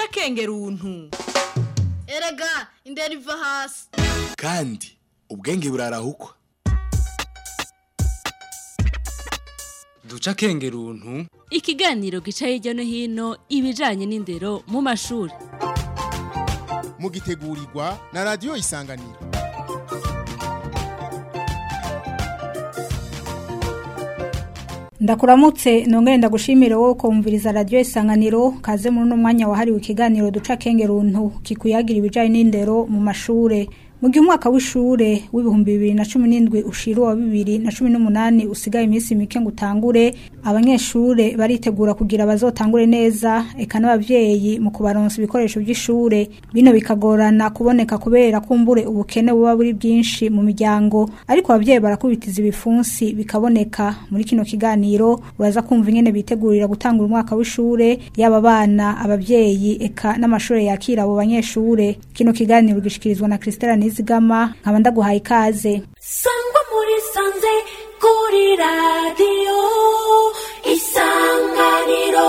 duca akenge runtu erega indera iva hasi kandi ubwenge burarahukwa duca akenge runtu ikiganiro gica hirya no hino ibijanye n'indero mu mashuri mugitegurirwa na radiyo isanganiro ndakuramutse nongere ndagushimire wowe kumviriza radiyo isanganiro kaze muri uno mwanya wahariwe ikiganiro duca akenge runtu kikuyagira ibijanye n'indero mu mashure mu gihe umwaka w'ishure w'ibihumbi bibiri na cumi n'indwi ushira uwa bibiri na cumi n'umunani usigaye iminsi mike ngo utangure abanyeshure baritegura kugira bazotangure neza eka n'abavyeyi mu kubaronsa ibikoresho by'ishure bino bikagorana kuboneka kubera kumbure ubukene buba buri bwinshi mu miryango ariko abavyeyi barakubitiza ibifunsi bikaboneka muri kino kiganiro uraza kumva ingene bitegurira gutangura umwaka w'ishure yaba abana abavyeyi eka n'amashure yakira abo banyeshure kino kiganiro gishikirizwa na Christella Nizigama nkaba ndaguhaye ikaze sangwa muri sanze kuri radiyo isanganiro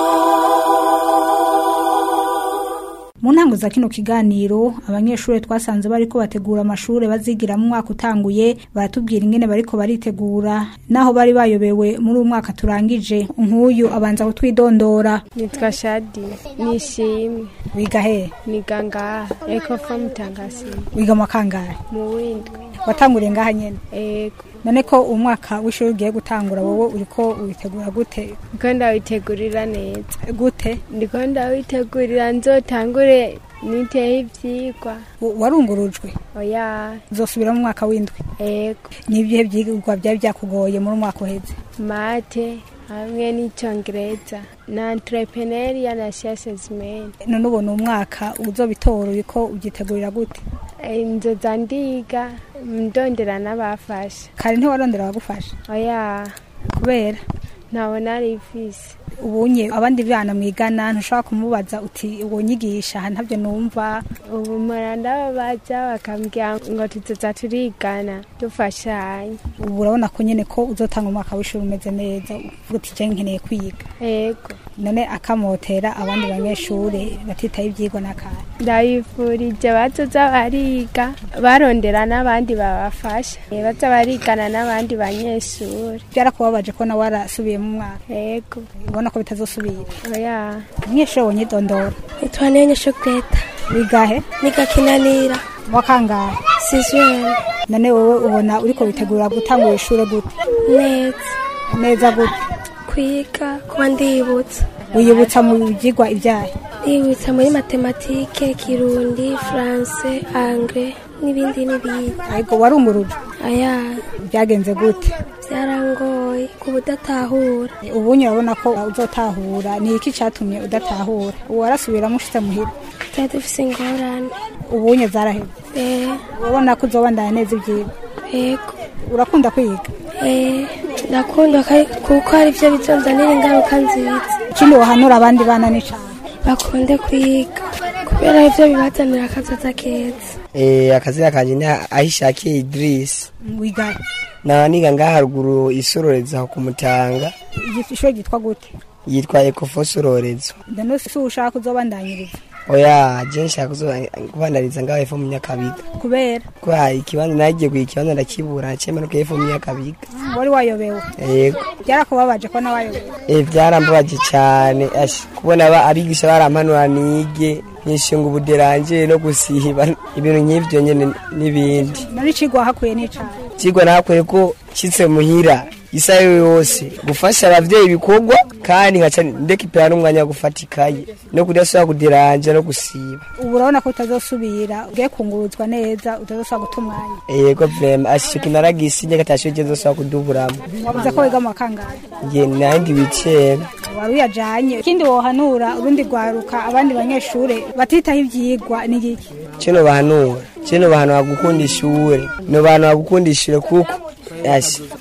mu ntango za kino kiganiro abanyeshuri twasanze bariko bategura amashure bazigira mu mwaka utanguye baratubwira ingene bariko baritegura naho bari bayobewe muri uyu mwaka turangije nk'uyu abanza kutwidondora nitwa shadi nishimwe wiga he niga ngaha ekofo mutangasi wiga mu kangahe mu windwi watanguriye ngaha nyene ego none ko umwaka w'ishuri ugiye gutangura wowe uriko witegura gute ndiko ndawitegurira neza gute ndiko ndawitegurira nzotangure niteho ivyigwa W- warungurujwe oya uzosubira mu mwaka w'indwi ego n'ibihe vyigwa byari byakugoye muri umwaka uheze mate hamwe n'icongereza na entrepreneuria na siasesmen none ubona umwaka uzobitora uriko ugyitegurira gute nzoza ndiga ndondera n'abafasha kare ntiwarondera abagufasha oya kubera ntabona ari ifise ubunye abandi bana mwigana ntushobora kumubaza uti uwo nyigisha aha ntabyo numva ubu mpora ndababaza bakambwira ngo tuzoza turigana dufashanye ubu urabona ko nyene ko uzotanga umwaka w'ishuri umeze neza uvuga uti je nkeneye kwiga ego none akamotera abandi banyeshure batitaye ivyigwa n'akanya ndabifurije bazoza bariga barondera n'abandi babafasha Eh, baza barigana n'abandi banyeshuri byarakubabaje ko nawe warasubiye mu mwaka ego ubona ko bitazosubira oya umunyeshuri wonye dondora nitwa nene shokureta wigahe niga kinanira wakangahe sizweni none wowe ubona uriko witegura gutangura ishure gute neza neza gute kwiga kuba ndibutsa wiyibutsa mu vyigwa ivyahe ndibutsa muri matematike kirundi faranse angre n'ibindi n'ibindi ariko warunguruje aya byagenze gute byarangoye ku budatahura ubunye urabona ko uzotahura ni iki catumye udatahura ubu warasubiramo ushitse muhira twari dufise ingorane ubunye zaraheze eh urabona ko uzobandanya neza ivyigwa ego urakunda kwiga eh ndakunda kari- kuko hari ivyo bizonzanira ingaruka nziza ikindi wohanura abandi bana ni cane bakunde kwiga kubera ivyo bibazanira akazoza keza Eh, akazina kanje ni ahishakiye Idris wigahe na niga ngaha haruguru isororezo aho kumutanga ishure ryitwa gute yitwa Ecofo sororezo none si ushaka uzobandanyiriza oya je nshaka kuzo- kubandariza ngaho hepfo mu nyakabiga kubera kwa ikibanza nagiye kugira ikibanza ndakibura nacemanuka hepfo mu nyakabiga wari wayobewe yego byarakubabaje ko nawe wayobewe eh byarambabaje cyane ash kubona aba abigisha barampanura nige nishinga ubuderanje no gusiba ibintu nk'ivyo nyene n'ibindi none icigwa wahakuye ni cane kigwa nakwiye ko nshitse muhira isaha yose gufasha abavyeyi ibikorwa kandi nkaca ndekipera n'umwanya wo gufata ikaye no kudasubira kudiranja no gusiba ubu urabona ko utazosubira ugiye kunguruzwa neza utazosubira guta umwanya yego vrema ashika naragisinye gatashoje nzosubira kuduburamo wabuze ko wiga mu wa kangahe nge nandi bicera wari uyajanye ikindi wohanura urundi rwaruka abandi banyeshure batitaho ivyigwa ni iki cino bahanura cino bahanura gukunda ishure no bahanura gukunda ishure kuko yashi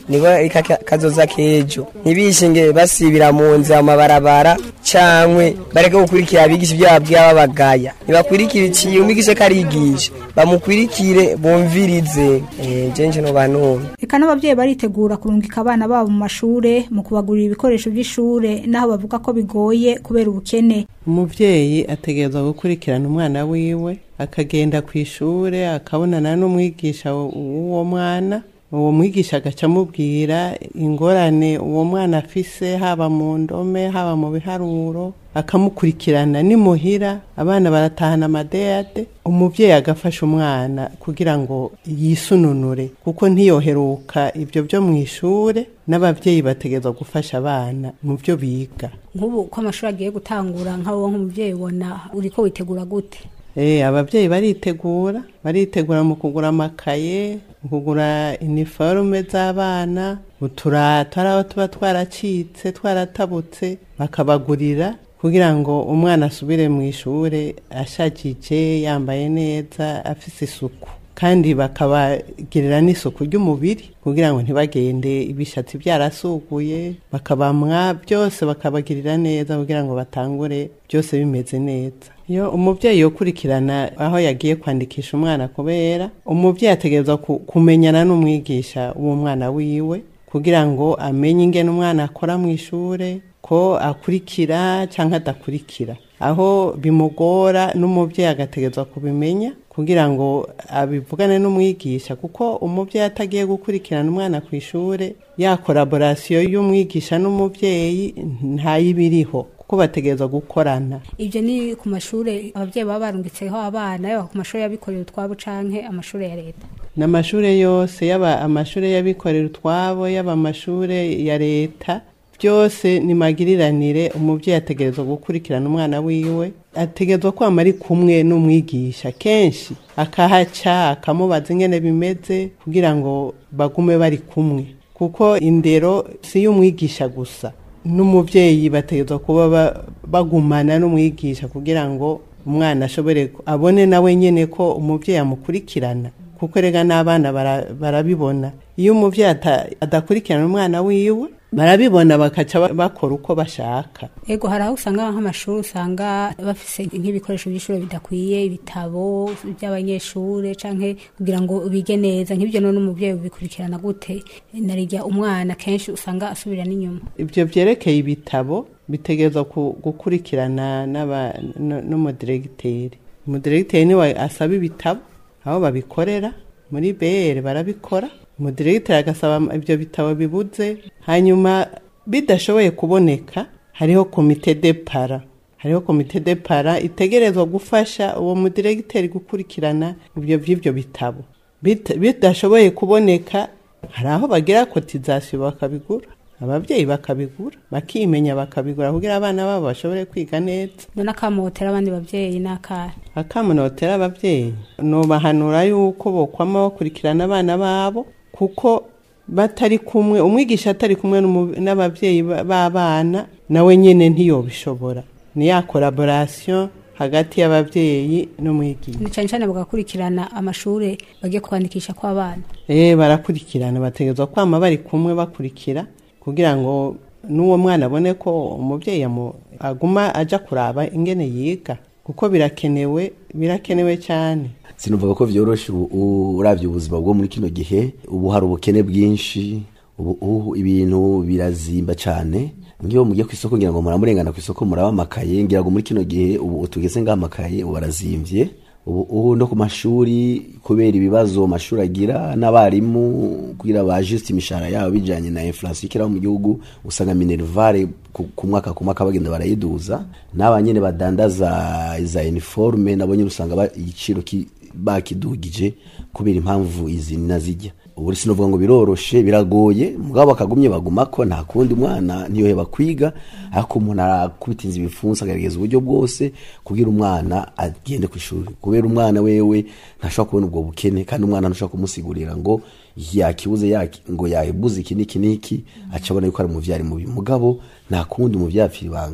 nibo ariko kazoza kejo ntibishinge basibira mu nzira mu mabarabara cankwe bareke gukurikira abigisha ibyo babwira babagaya nibakurikire iciye umwigisha karigisha bamukurikire bumvirize eh je nje no bantu Eka n'abavyeyi baritegura kurungika abana babo mu mashure mu kubagurira ibikoresho by'ishure naho bavuga ko bigoye kubera ubukene. umubyeyi ategerezwa gukurikirana umwana wiwe akagenda ku ishure akabonana n'umwigisha w'uwo mwana uwo mwigisha agaca amubwira ingorane uwo mwana afise haba mu ndome haba mu biharuro akamukurikirana nimuhira abana baratahana amadeyade umubyeyi agafasha umwana kugira ngo yisununure kuko ntiyoheruka ibyo byo mu ishure n'ababyeyi bategerezwa gufasha abana mu byo biga Nk'ubu ko amashuri agiye gutangura nka wowe nk'umuvyeyi ubona uriko witegura gute? Eh, ababyeyi baritegura baritegura mu kugura amakaye mu kugura iniforume z'abana uturato ari aho tuba twaracitse twaratabutse bakabagurira kugira ngo umwana asubire mu ishure ashajije yambaye neza afise isuku kandi bakabagirira n'isuku ry'umubiri kugira ngo ntibagende ibishatsi byarasuguye bakabamwa byose bakabagirira neza kugira ngo batangure byose bimeze neza iyo umubyeyi yokurikirana aho yagiye kwandikisha umwana kubera umubyeyi ategerezwa ku- kumenyana n'umwigisha w'umwana wiwe kugira ngo amenye ingene umwana akora mu ishure ko akurikira cyangwa adakurikira aho bimugora n'umubyeyi agategerezwa kubimenya kugira ngo abivugane n'umwigisha kuko umubyeyi atagiye gukurikirana umwana ku ishure ya koraborasiyo y'umwigisha n'umubyeyi ntayibiriho kuko bategerezwa gukorana Ivyo ni ku mashure abavyeyi baba barungitseho abana yaba ku mashure y'abikorera utwabo canke amashure ya leta. n'amashure yose yaba amashure y'abikorera utwabo yaba amashure ya leta byose ni magiriranire umubyeyi ategerezwa gukurikirana umwana wiwe ategerezwa kwama ari kumwe n'umwigisha kenshi akahaca akamubaza ingene bimeze kugira ngo bagume bari kumwe kuko indero si iy'umwigisha gusa n'umubyeyi bategerezwa kuba ba- bagumana n'umwigisha kugira ngo umwana ashobore ku- abone nawe nyene ko umubyeyi amukurikirana kuko rega n'abana bara- barabibona iyo umubyeyi ata- adakurikirana umwana wiwe barabibona bakaca ba- bakora uko bashaka Ego hari aho usanga nk'amashuri usanga bafise nk'ibikoresho by'ishure bidakwiye ibitabo by'abanyeshure canke kugira ngo bige neza nk'ibyo none umuvyeyi ubikurikirana gute narirya umwana kenshi usanga asubira n'inyuma ibyo byerekeye ibitabo bitegerezwa ku- gukurikirana n'aba- n- n'umudiregiteri umudiregiteri niwe asaba ibitabo aho babikorera muri br barabikora umudiregiteri agasaba ibyo bitabo bibuze hanyuma bidashoboye kuboneka hariho komite de para hariho komite de para itegerezwa gufasha uwo mudiregiteri gukurikirana ibyo by'ibyo bitabo Bita- bidashoboye kuboneka hari aho bagira kotizasiyo bakabigura ababyeyi bakabigura bakimenya bakabigura kugira abana babo bashobore kwiga neza none akamotera abandi bavyeyi n'akara akamunotera ababyeyi nubahanura yuko bokwama bakurikirana abana babo kuko batari kumwe umwigisha atari kumwe n'umu- n'ababyeyi ba- b'abana nawe nyene ntiyobishobora ni ya koraborasiyo hagati y'ababyeyi n'umwigisha ni cane cane bagakurikirana amashure bagiye kwandikisha kw'abana Eh barakurikirana bategerezwa kwama bari kumwe bakurikira kugira ngo n'uwo mwana abone ko umubyeyi amu- aguma aja kuraba ingene yiga kuko birakenewe birakenewe cyane sinuvuga ko vyoroshe ubu- u- uravye ubuzima bwo muri kino gihe ubu hari ubukene bwinshi ubu ubu ibintu birazimba cane ngiyo mugiye ku isoko ngira ngo muramurengana ku isoko muraba amakaye ngira ngo muri kino gihe ubu tugeze ngaho amakaye ubu arazimvye ubu ubu no ku mashuri kubera ibibazo amashuri agira n'abarimu kugira bajuste imishahara yabo bijanye na inflation ikiraho mu gihugu usanga minervare ku ku mwaka ku mwaka bagenda barayiduza n'abanyene badandaza iza uniforme nabo nyene usanga ba- igiciro ki- bakidugije kubera impamvu izi nazijya ubu sinovuga ngo biroroshe biragoye mugabo bakagumye bagumako nta kundi mwana ntiyoheba kwiga ariko umuntu arakubita inzu ibifunsi agaragaza uburyo bwose kugira umwana agende ku ishuri kubera umwana wewe ntashobora kubona ubwo bukene kandi umwana ntushobora kumusigurira ngo yakibuze yaki- ngo yabuze iki n'iki n'iki aca abona yuko ari umuvyari mubi mugabo nta kundi umuvyeyi apfa ibanga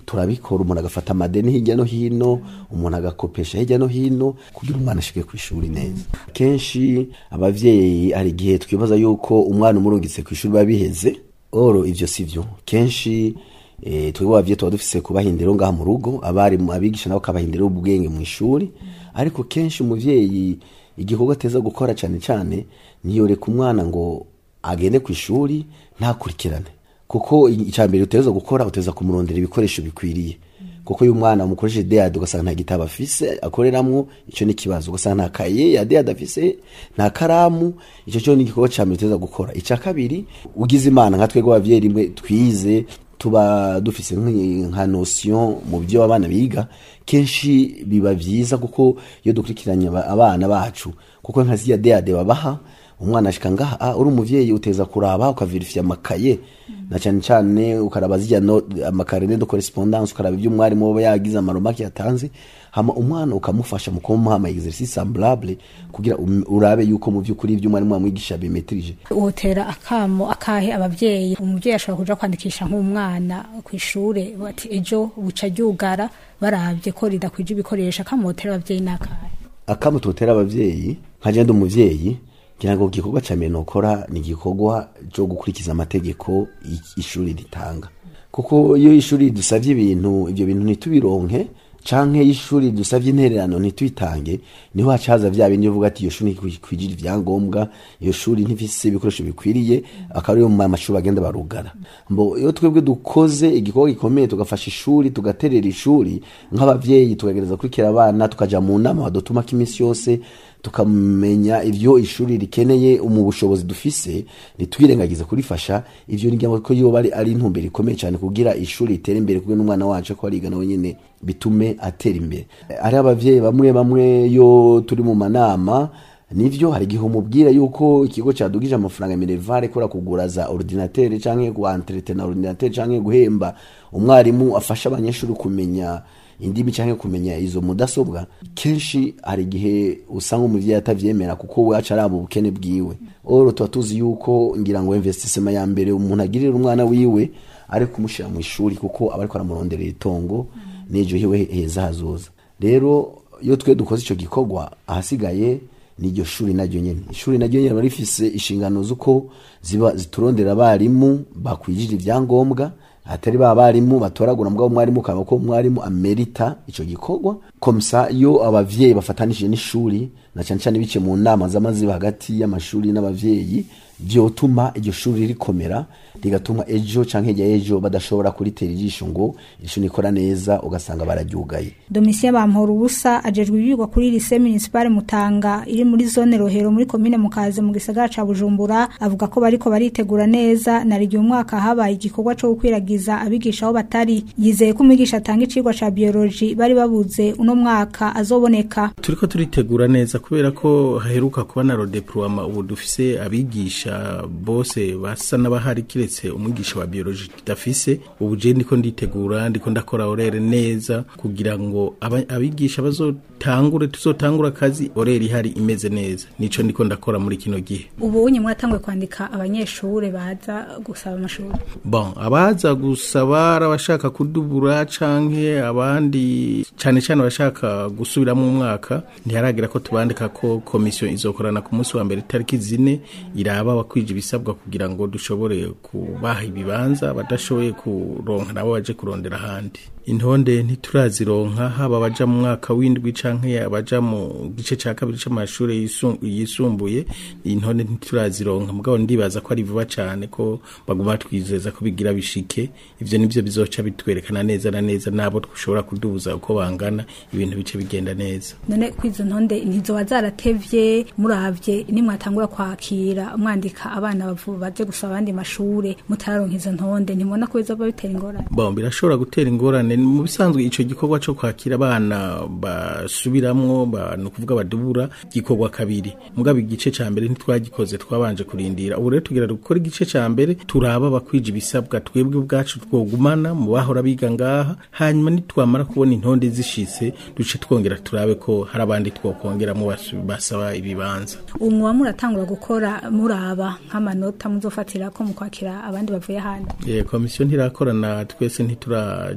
turabikora umuntu agafata amadeni hirya no hino umuntu agakopesha hirya no hino kugira umwana ashike ku ishuri neza kenshi abavyeyi hari igihe twibaza yuko umwana umurungitse ku ishuri biba biheze oro ivyo sivyo kenshi eh, twebwe abavyeyi tuba dufise kubahindira ngaha mu rugo abari abigisha nabo kabahindira ubwenge mu ishuri ariko kenshi umuvyeyi igikorwa ateza gukora cyane cyane niyoreka umwana ngo agende ku ishuri ntakurikirane kuko icya mbere uteza gukora uteza kumurondera ibikoresho bikwiriye kuko uyu mwana umukoresheje deyade ugasanga nta gitabo afise akoreramwo icyo ni ikibazo ugasanga nta kaye ya deyade afise nta karamu icyo cyo ni igikorwa cya mbere uteza gukora icya kabiri ugize imana nka twebwe abavyeyi rimwe twize tuba dufise nk'i- nka notion mu byo abana biga kenshi biba vyiza kuko iyo dukurikiranye aba- abana bacu kuko nka ziriya deyade babaha umwana ashika ngaha ah, uri umuvyeyi uteza kuraba ukaverifya amakaye na cyane cyane ukaraba zirya no- amakarine de correspondance ukaraba ibyo umwarimu aba yagize amaromaki yatanze hama umwana ukamufasha mu kumuha ama exercice semblable kugira um- urabe yuko mu by'ukuri ibyo umwarimu amwigisha bimetrije wotera akamo akahe abavyeyi umuvyeyi ashobora kuja kwandikisha nk'umwana ku ishure bati ejo buca ryugara baravye ko ridakwije ibikoresho akamotera abavyeyi n'akahe akamu tutera abavyeyi nka jenda umuvyeyi ngira ngo igikorwa ca mbere nokora ni igikorwa cyo gukurikiza amategeko i- ishuri ritanga kuko iyo ishuri dusavye ibintu ibyo bintu ntitubironke canke iyo ishuri dusavye intererano ntituyitange niho hacaza vya bindi uvuga ati iyo shuri ntikwijira ivyangombwa iyo shuri ntifise ibikoresho bikwiriye akaba ariyo mu mashuri bagenda barugara mbo iyo twebwe dukoze igikorwa gikomeye tugafasha ishuri tugaterera ishuri nk'abavyeyi tukagereza kurikira abana tukaja mu nama badutumako iminsi yose tukamenya ivyo ishuri rikeneye mu bushobozi dufise ntitwirengagize kurifasha ivyo ni ngira ko yoba ari ari intumbero ikomeye cyane kugira ishuri ritere imbere kugira n'umwana wacu ko ariga nawe nyene bitume atera imbere ari abavyeyi bamwe bamwe yo turi mu manama nivyo hari igihe umubwira yuko ikigo cadugije amafaranga minervare kora kugura za ordinateur canke guentretena ordinateur canke guhemba umwarimu afasha abanyeshuri kumenya indimi canke kumenya izo mudasobwa kenshi hari igihe usanga umuvyeyi atavyemera kuko we aca araba ubukene bwiwe oro tuba tuzi yuko ngira ngo investissement ya mbere umuntu agirira umwana wiwe ari kumushira mu ishuri kuko aba ariko aramuronderera itongo n'ejo hiwe heza hazoza rero iyo twe dukoze ico gikorwa ahasigaye n'iryo shuri naryo nyene ishuri naryo nyene riba rifise inshingano z'uko ziba ziturondera abarimu bakwijije ivyangombwa atari ba barimu batoragura mugabo umwarimu ukaba ko umwarimu amerita ico gikorwa komsa iyo abavyeyi bafatanije n'ishuri na cyane cyane bice mu nama z'amaziba hagati y'amashuri n'abavyeyi vyotuma iryo shuri rikomera rigatuma ejo canke hirya y'ejo badashobora kuritera ijisho ngo ishuri ikora neza ugasanga bararyugaye Domitien Bampora ubusa ajejwe ibyigwa kuri lycée municipale Mutanga iri muri zone Rohero muri commune Mukaze mu gisagara ca Bujumbura avuga ko bariko baritegura neza na rigiye umwaka habaye igikorwa cyo gukwiragiza abigisha aho batari yizeye ko umwigisha atanga icigwa ca biology bari babuze uno mwaka azoboneka turiko turitegura neza kubera ko haheruka kuba na rodeploiement ubu dufise abigisha bose basa n'abahari kiretse umwigisha wa biologie tudafise ubu je ndiko nditegura ndiko ndakora orere neza kugira ngo aba- abigisha bazotangure tuzotangura akazi orere ihari imeze neza nico ndiko ndakora muri kino gihe ubu unye mwatanguye kwandika abanyeshure baza gusaba amashuri bon abaza gusaba ari abashaka kudubura canke abandi cane cane abashaka gusubiramo umwaka ntiharagira ko tubandika ko komisiyo izokorana ku munsi wa mbere itariki zine iraba abakwije ibisabwa kugira ngo dushobore kubaha ibibanza badashoboye kuronka nabo baje kurondera ahandi intonde ntiturazironka haba abaja mu mwaka w'indwi canke abaja mu gice ca kabiri c'amashure yisu- yisumbuye intonde ntiturazironka mugabo ndibaza ko ari vuba cane ko baguma twizeza ko bigira bishike ivyo nivyo bizoca bitwerekana neza na neza nabo dushobora kudubuza uko bangana ibintu bice bigenda neza none kwizo ntonde ntizoba zaratevye muravye nimwatangura kwakira mwandika abana bavu baje gusaba abandi mashure mutararonka izo ntonde ntimubona ko bizoba bitera ingorane bon birashobora gutera ingorane mu bisanzwe ico gikorwa co kwakira abana basubiramwo ba- ni ukuvuga badubura gikorwa kabiri mugabo igice ca mbere ntitwagikoze twabanje kurindira ubu rero tugira gukora igice ca mbere turaba bakwije ibisabwa twebwe ubwacu twogumana mu bahora biga ngaha hanyuma nitwamara kubona intonde zishitse duce twongera turabe ko hari abandi twokongeramo basu- basaba ibibanza ubu muba muratangura gukora muraba nk'amanota muzofatira ko mu kwakira abandi bavuye ahandi Eh, komisiyo ntirakorana twese ntituraja hamwe ngo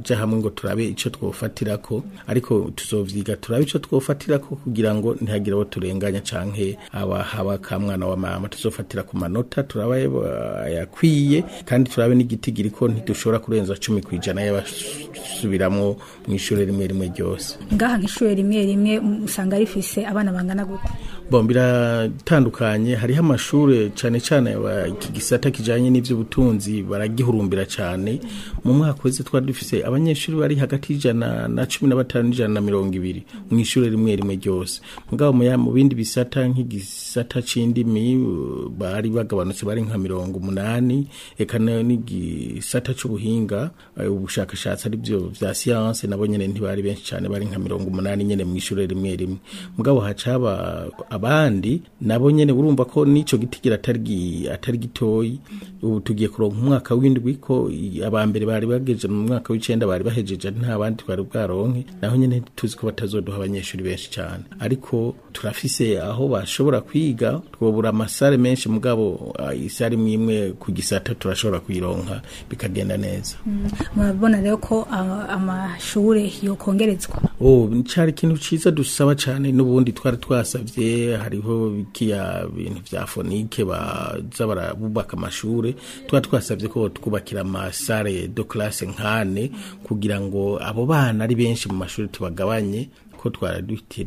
ngo turabe ico twofatirako ariko tuzovyiga turabe ico twofatirako kugira ngo ntihagire abo turenganya canke aba haba ka mwana wa mama tuzofatira ku manota turabe yakwiye kandi turabe n'igitigiri ko ntidushobora kurenza cumi kw'ijana y'abasubiramwo mu ishure rimwe rimwe ryose ngaha nk'ishure rimwe rimwe usanga rifise abana bangana gute bon biratandukanye hariho amashure cane cane iki gisata kijanye n'ivy'ubutunzi baragihurumbira cane mu mwaka wese twari dufise abanyeshuri bari hagati y'ijana na cumi na batanu n'ijana na mirongo ibiri mu ishure rimwe rimwe ryose mugabo mu bindi bisata nk'igisata c'indimi bari bagabanutse bari nka mirongo umunani eka n'igisata c'ubuhinga ubushakashatsi ari byo vya siyanse nabo nyene ntibari benshi cane bari nka mirongo umunani nyene mu ishure rimwe rimwe mugabo hacaba abandi nabo nyene urumva ko nico gitigira atari atari gitoyi ubu tugiye kuronka umwaka w'indwi ko abambere bari bageje mu mwaka w'icenda bari bahejeje nta bandi twari bwaronke naho nyene tuzi ko batazoduha abanyeshuri benshi cyane ariko turafise aho bashobora kwiga twobura amasare menshi mugabo isare imwe imwe ku gisata turashobora kuyironka bikagenda neza murabona rero ko amashure yokongerezwa oh cari ikintu ciza dusaba cyane n'ubundi twari twasavye hariho bikiya bintu vya fonike baza barabubaka amashure twari twasavye ko twubakira amasare de classe nkane kugira ngo abo bana ari benshi mu mashuri tubagabanye ko twari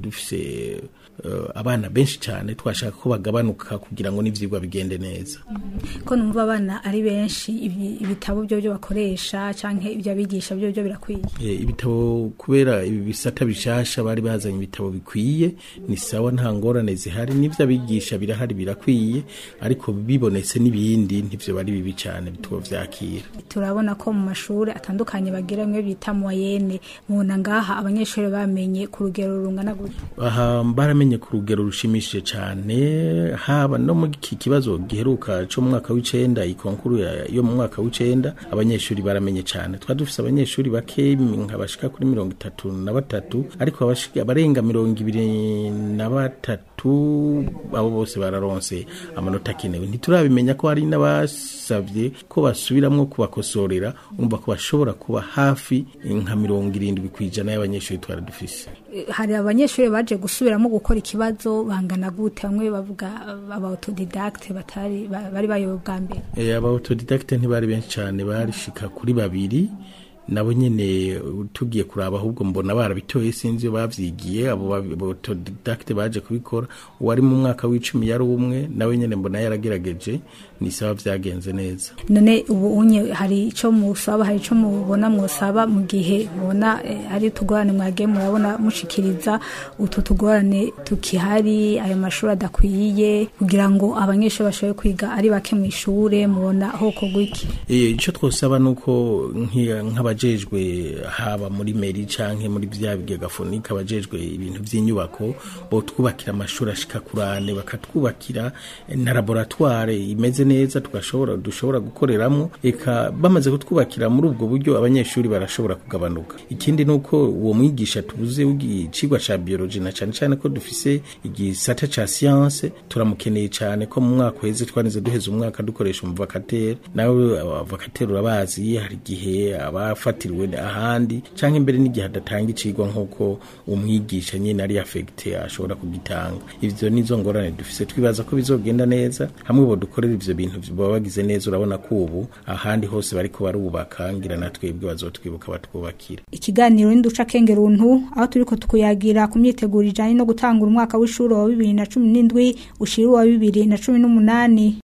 dufise abana benshi cyane twashaka ko bagabanuka kugira ngo n'ivyigwa bigende neza ko numva abana ari benshi ibitabo byo byo bakoresha canke ibyo abigisha byo byo birakwiye ibitabo kubera ibi bisata bishasha bari bazanye ibitabo bikwiye ni sawa nta ngorane zihari n'ivyo abigisha birahari birakwiye ariko bibonetse n'ibindi ntivyo bari bibi cyane bitwo vyakira turabona ko mu mashuri atandukanye bagira mwe bita moyenne mubona ngaha abanyeshuri bamenye ku rugero rungana gutya aha baramenye ku rugero rushimishije cyane haba no mu iki kibazo giheruka cyo mu mwaka w'icenda ikonkuru yo mu mwaka w'icenda abanyeshuri baramenye cyane twari dufise abanyeshuri bake nka bashika kuri mirongo itatu na batatu ariko abarenga mirongo ibiri na batatu abo bose bararonse amanota akenewe ntiturabimenya ko hari n'abasavye ko basubiramwo kubakosorera umva ko bashobora kuba hafi nka mirongo irindwi kw'ijana y'abanyeshuri twari dufise hari abanyeshuri baje gusubiramo gukora ikibazo bangana gute bamwe bavuga aba autodidacte batari bari bayobe bwa mbere eh aba autodidacte ntibari benshi cyane barishika kuri babiri nabo nyene tugiye kuraba ahubwo mbona barabitoye sinzi iyo bavyigiye abo autodidacte baje kubikora uwari mu mwaka w'icumi yari umwe nawe nyene mbona yaragerageje ni sawa vyagenze neza none ubu unye hari ico musaba hari ico mubona mwosaba mu gihe mubona eh, ari tugorane mwagiye murabona mushikiriza utu tugorane tukihari ayo mashuri adakwiye kugira ngo abanyeshuri bashobore kwiga ari bake mu ishure mubona hoko gwiki ico twosaba nuko nk'abajejwe haba muri meri canke muri vya bigega fonika abajejwe ibintu vy'inyubako bo twubakira amashuri ashika kurane bakatwubakira na laboratoire imeze neza tugashobora dushobora gukoreramwo eka bamaze kutwubakira muri ubwo buryo abanyeshuri barashobora kugabanuka ikindi nuko uwo mwigisha tubuze w'igicigwa ca biology na cane cane ko dufise igisata ca science turamukeneye cane ko mu mwaka uheze twanize duheza umwaka dukoresha umuvakatere nawe abavakatere urabazi hari igihe abafatiriwe ahandi canke imbere n'igihe adatanga icigwa nk'uko umwigisha nyene ari affecte ashobora kugitanga ivyo nizo ngorane dufise twibaza ko bizogenda neza hamwe bo dukorera ivyo bintu baba bagize neza urabona ko ubu ahandi hose bariko barubaka ngira natwebwe bazotwibuka batwubakira ikiganiro n'induca kengeruntu aho turiko tukuyagira ku myiteguro ijanye no gutangura umwaka w'ishuri wa bibiri na cumi n'indwi ushira uwa bibiri na cumi n'umunani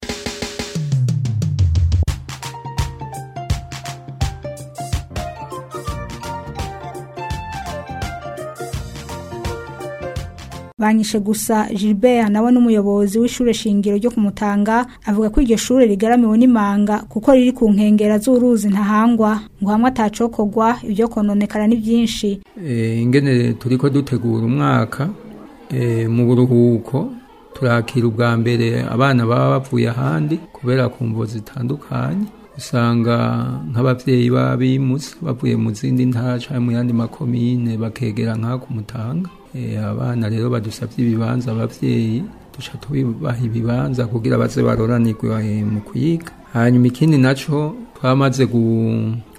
banyishe gusa Gilbert nawe n'umuyobozi w'ishure shingiro ryo kumutanga avuga ko iryo shure rigaramiwe n'imanga kuko riri ku nkengera z'uruzi ntahangwa ngo hamwe atacokorwa ibyo kononekara ni byinshi e, ingene turiko dutegura umwaka e, mu buruhuko turakira ubwa mbere abana baba bavuye ahandi kubera ku mvo zitandukanye usanga nk'abavyeyi babimutse bavuye mu zindi ntara canke mu yandi makomine bakegera nk'aha kumutanga abana rero badusabye ibibanza abavyeyi duca tubibaha ibibanza kugira baze baroranirwe mu kwiga hanyuma ikindi naco twamaze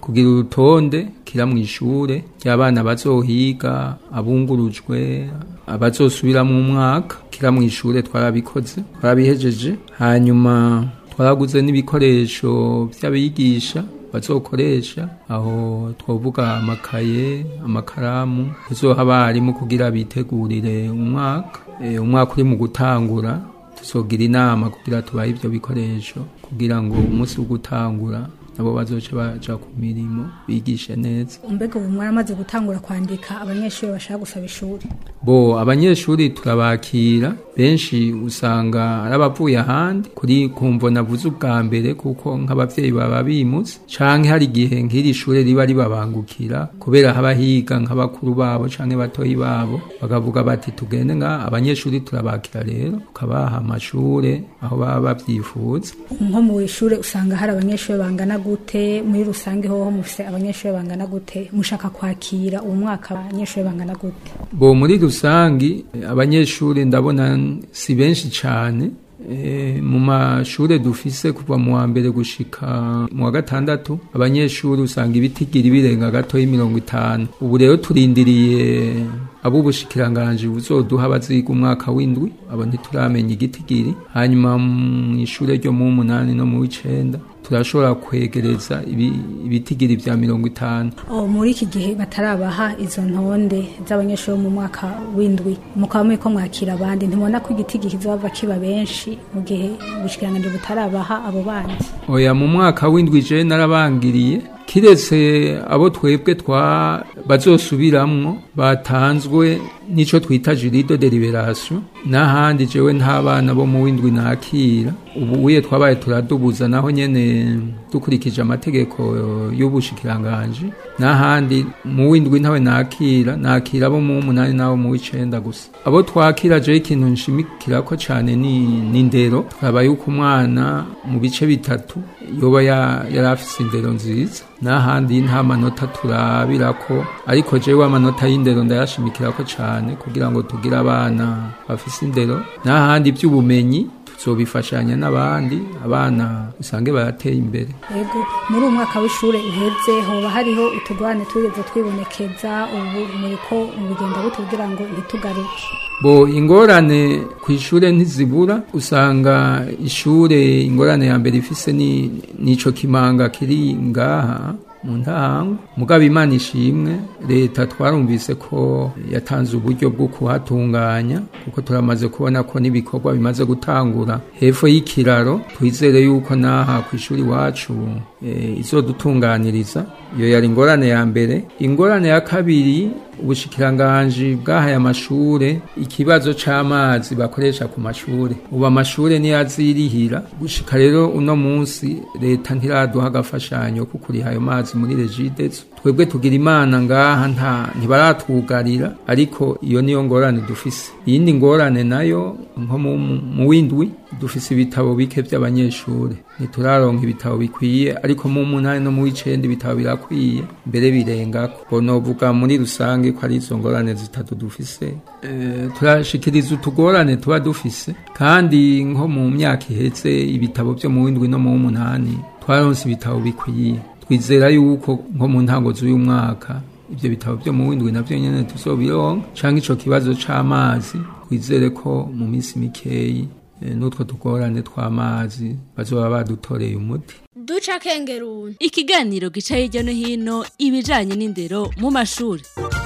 kugira urutonde kira mu ishure ry'abana bazohiga abungurujwe abazosubira mu mwaka kira mu ishure twarabikoze twarabihejeje hanyuma twaraguze n'ibikoresho by'abigisha bazokoresha aho twavuga amakaye amakaramu tuzoha abarimu kugira bitegurire umwaka e, umwaka uri mu gutangura tuzogira inama kugira tubahe ibyo bikoresho kugira ngo umunsi wo gutangura nabo bazoce baja ku mirimo bigishe neza mbega ubu mwaramaze gutangura kwandika abanyeshuri bashaka gusaba ishuri bo abanyeshuri turabakira benshi usanga ari abavuye ahandi kuri kumvo navuze ubwa mbere kuko nk'abavyeyi baba bimutse canke hari igihe nk'iri shure riba ribabangukira kubera haba higa nk'abakuru babo canke batoyi babo bakavuga bati tugende nga abanyeshuri turabakira rero tukabaha amashure aho baba bavyifuza nko mu ishure usanga hari abanyeshuri bangana gute muri rusange hoho mufise abanyeshuri bangana gute mushaka kwakira uwo mwaka abanyeshuri bangana gute bo muri rusangi abanyeshuri ndabona si benshi cyane e, mu mashure dufise kuva mu wa mbere gushika mu wa gatandatu abanyeshuri usanga ibitigiri birenga gato y'imirongo itanu ubu rero turindiriye ab'ubushikiranganji buzoduha abaziga umwaka w'indwi abo ntituramenya igitigiri hanyuma mu ishure ryo mu munani no mu w'icenda turashobora kwegereza ibitigiri vya mirongo itanu oh, muri iki gihe batarabaha izo ntonde z'abanyeshuri mu mwaka w'indwi mukaba muriko mwakira abandi ntimubona ko igitigi kizova kiba benshi mu gihe ubushikiranganji butarabaha abo bandi oya mu mwaka w'indwi je narabangiriye kiretse abo twebwe twa bazosubiramwo batanzwe nico twita jurido de liberation n'ahandi jewe nta bana bo mu w'indwi nakira ubu uye twabaye turadubuza naho nyene dukurikije amategeko y'ubushikiranganji n'ahandi mu w'indwi ntawe nakira nakira abo mu munani n'abo mu w'icenda gusa abo twakira jewe ikintu nshimikira ko cane ni n'indero twaba yuko umwana mu bice bitatu yoba yari afise indero nziza n'ahandi nta manota turabirako ariko jewe amanota y'indero ndayashimikirako cane kugira ngo tugire abana bafise indero n'ahandi by'ubumenyi tuzobifashanya n'abandi abana usange barateye imbere yego muri uwo mwaka w'ishure uheze hoba hariho utugwane twigeze twibonekeza ubu muriko mubigenda gute kugira ngo ntitugaruke bo ingorane ku ishure ntizibura usanga ishure ingorane ya mbere ifise ni nico kimanga kiri ngaha mu ntango mugabo imana ishimwe leta twarumvise ko yatanze uburyo bwo kuhatunganya kuko turamaze kubona ko n'ibikorwa bimaze gutangura hepfo y'ikiraro twizere yuko n'aha ku ishuri iwacu e, izodutunganiriza iyo yari ingorane ya mbere ingorane ya kabiri ubushikiranganji bwahaye amashure ikibazo c'amazi bakoresha ku mashure ubu amashure niyo azirihira gushika rero uno munsi leta ntiraduha agafashanyo ko kuriha ayo mazi muri regidezo twebwe tugira imana ngaha nta ntibaratwugarira ariko iyo niyo ngorane dufise iyindi ngorane nayo nko mu w'indwi dufise ibitabo bike vy'abanyeshure ntituraronka ibitabo bikwiye ariko mu munani no mu w'icenda ibitabo birakwiye mbere birengako bonovuga muri rusange ko ari izo ngorane zitatu dufise e, turashikiriza utugorane tuba dufise kandi nko mu myaka iheze ibitabo vyo mu w'indwi no mu w'umunani twaronse ibitabo bikwiye twizera yuko nko mu ntango z'uyu mwaka ivyo bitabo vyo mu w'indwi navyo nyene tuzobironka canke ico kibazo c'amazi twizere ko mu minsi mikeyi n'utwo tugorane tw'amazi bazoba badutoreye umuti duca kengeruni ikiganiro gica hirya no hino ibijanye n'indero mu mashuri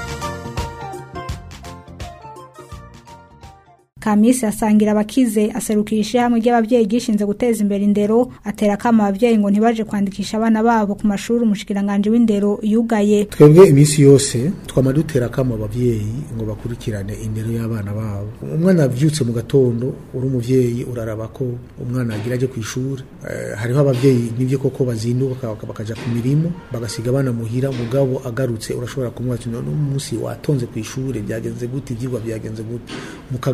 Kamisi asangira abakize aserukira ishyirahamwe ry'ababyeyi gishinze guteza imbere indero atera akama ababyeyi ngo ntibaje kwandikisha abana babo ku mashuri umushikiranganje w'indero yugaye twebwe iminsi yose twama dutera akama ababyeyi ngo bakurikirane indero y'abana babo umwana avyutse mu gatondo uri umuvyeyi uraraba ko umwana agira aje ku ishuri eh, hariho abavyeyi nivyo koko bazinduka bakaja ku mirimo bagasiga abana muhira mugabo agarutse urashobora kumubaza none umunsi watonze ku ishuri byagenze gute ivyigwa byagenze gute mukaganira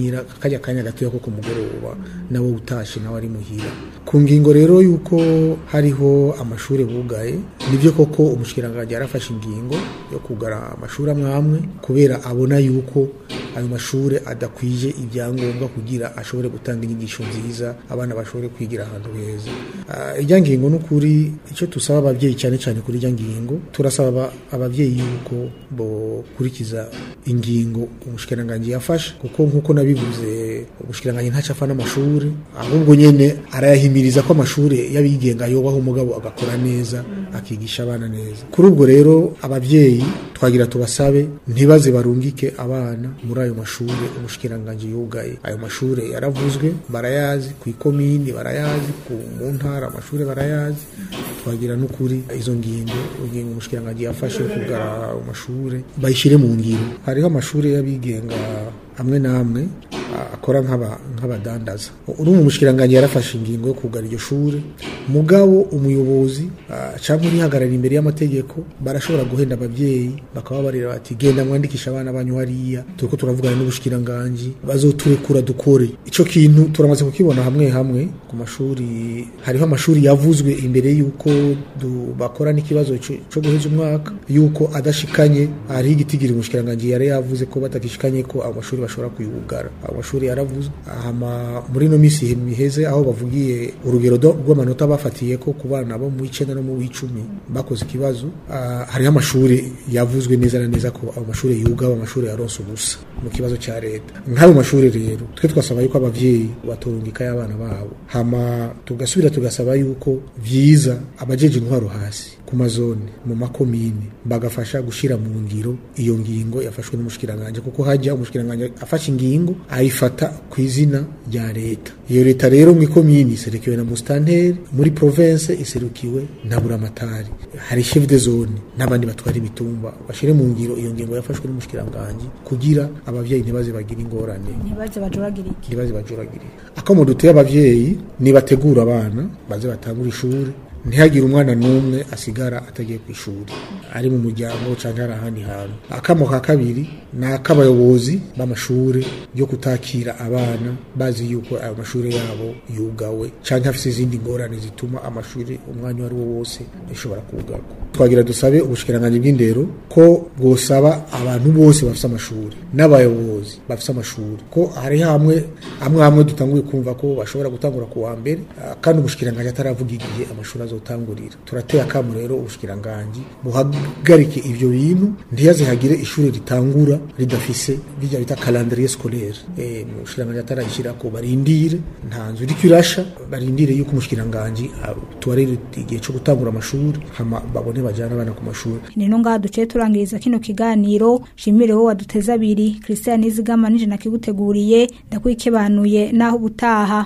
kuganira kajya kanya gatoya ko ku mugoroba nawe utashe nawe ari muhira ku ngingo rero y'uko hariho amashuri bugaye nibyo koko umushikiranganji yarafashe ingingo yo kugara amashuri amwe amwe kubera abona yuko ayo mashuri adakwije ibyangombwa kugira ashobore gutanga inyigisho nziza abana bashobore kwigira ahantu heza Ah, ijya ngingo n'ukuri icyo dusaba ababyeyi cyane cyane kuri ijya ngingo turasaba aba- ababyeyi yuko bokurikiza ingingo umushikiranganji yafashe kuko nk'uko nabivuze umushikiranganji ntaco apfa n'amashuri ahubwo nyene arayahimiriza ko amashuri y'abigenga yobaho umugabo agakora neza akigisha abana neza kuri ubwo rero ababyeyi twagira tubasabe ntibaze barungike abana muri ayo mashuri umushikiranganji yugaye ayo mashuri yaravuzwe barayazi ku ikomini barayazi ku mu ntara amashuri barayazi twagira n'ukuri izo ngingo ingingo umushikiranganji yafashe yo kugara ayo mashuri bayishyire mu ngiro hariho amashuri y'abigenga amwe n'amwe a- akora nk'aba- nk'abadandaza uri mu mushikiranganji yarafashe ingingo yo kugara iryo shuri mugabo umuyobozi ah, cyangwa urihagarara imbere y'amategeko barashobora guhenda ababyeyi bakaba barira bati genda mwandikisha abana banyu hariya turiko turavugana n'ubushikiranganji bazoturekura dukore ico kintu turamaze kukibona hamwe hamwe ku mashuri hariho amashuri yavuzwe imbere y'uko du- bakora n'ikibazo co co guheza umwaka y'uko adashikanye hariho igitigiri umushikiranganji yari yavuze ko batagishikanye ko ayo mashuri bashobora kuyugara ayo mashuri yaravuzwe hama muri ino minsi miheze aho bavugiye urugero do- rw'amanota bafatiye ko ku bana bo mu icenda no mu w'icumi bakoze ikibazo ah, hariho amashuri yavuzwe neza na neza ko ayo mashuri yugaba amashuri yaronse ubusa mu kibazo cya leta nk'ayo mashuri rero twe twasaba yuko abavyeyi batorungika y'abana babo hama tugasubira tugasaba yuko vyiza abajeje intwaro hasi ku mazone mu makomine bagafasha gushira mu ngiro iyo ngingo yafashwe n'umushikiranganje kuko hajya umushikiranganje afashe ingingo ayifata ku izina rya leta iyo leta rero mu ikomini iserukiwe na mustanteri muri province iserukiwe na buramatari hari chef de zone n'abandi batwara imitumba bashire mu ngiro iyo ngingo yafashwe n'umushikiranganje kugira abavyeyi ntibaze bagira ingorane ntibaze bajuragire iki ntibaze bajuragire akamo duteye abavyeyi nibategura abana baze batangura ishuri ntihagire umwana n'umwe asigara atagiye ku ishuri ari mu muryango cyangwa ari ahandi hantu akamo ka kabiri ni ak'abayobozi b'amashuri yo kutakira abana bazi yuko ayo mashuri yabo yugawe cyangwa afite izindi ngorane zituma amashuri umwanya uwo ari wo wose ashobora kugarwa twagira dusabe ubushikiranganji bw'indero ko bwosaba abantu bose bafite amashuri n'abayobozi bafite amashuri ko hari hamwe amwe hamwe dutanguye kumva ko bashobora gutangura ku wa mbere ah, kandi ubushikiranganji ataravuga igihe amashuri azotangurira turateye akamu rero ubushikiranganji buhagarike ivyo bintu ntiyaze hagire ishuri ritangura ridafise bijya bita calendrier scolaire eh mu bushikiranganji atarayishira ko barindire nta nzu iriko irasha barindire yuko umushikiranganji ah, tuwarire igihe cyo gutangura amashuri hama babone bajana abana ku mashuri nino ngaha duciye turangiriza kino kiganiro shimire wowe waduteze abiri christian nizigama nije nakiguteguriye ndakwikebanuye naho ubutaha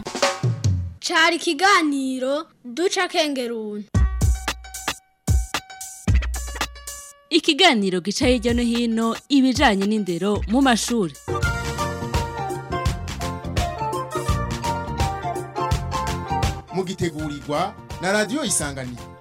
cari ikiganiro duca kengeruni ikiganiro gica hirya no hino ibijanye n'indero mu mashuri mugitegurirwa na radiyo isanganiro